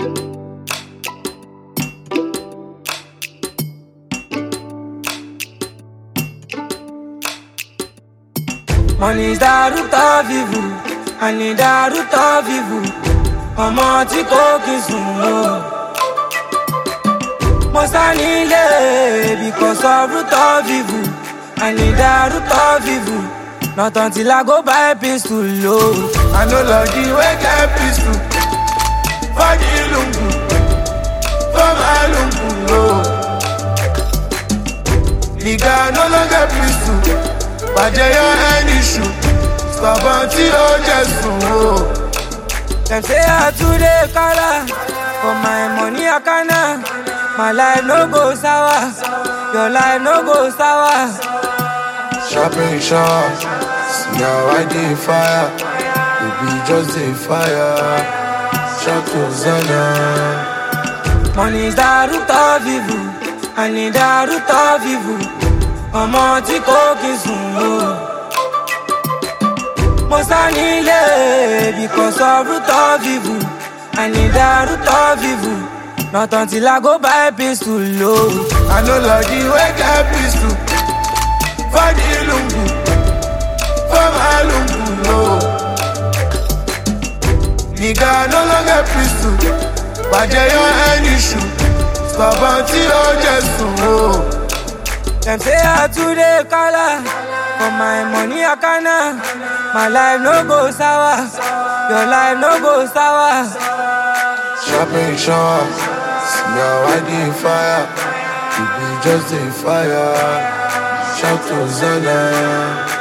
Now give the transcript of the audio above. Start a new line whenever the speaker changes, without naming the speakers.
Money is the root of evil, and in the root of evil, ọmọ tí kò kí sùn o. Mo sá nílé because of root of evil, and in the root of evil, not until I go buy pistol o.
I know love the way get peaceful. For the lungu, for my lungu, no. Nigga no longer peaceful. Bàjẹ́ yọ ẹni ṣù. Sọ̀bọ̀n tí ó jẹ sùn o.
Dem say I too dey kala, for my money I kana. My life no go sour, your life no go sour.
Sharpen sharp. See how I dey fire. Baby just dey fire. Shout Hosanna.
Money is the root of evil, and in the root of evil, ọmọ tí kò kí sùn o. Mo sá nílé because of root of evil, and in the root of evil, not until I go buy pistol o.
I know love the way get peaceful. For the lungu, for my lungu, no. Nigga no longer peaceful. Bàjẹ́ yọ ẹni ṣù. Sọ̀bọ̀n tí ó jẹ sùn o.
Dem say I too dey kala, for my money I kana. My life no go sour, your life no go sour.
Sharpen sharp. See how I dey fire. Baby just dey fire. Shout Hosanna.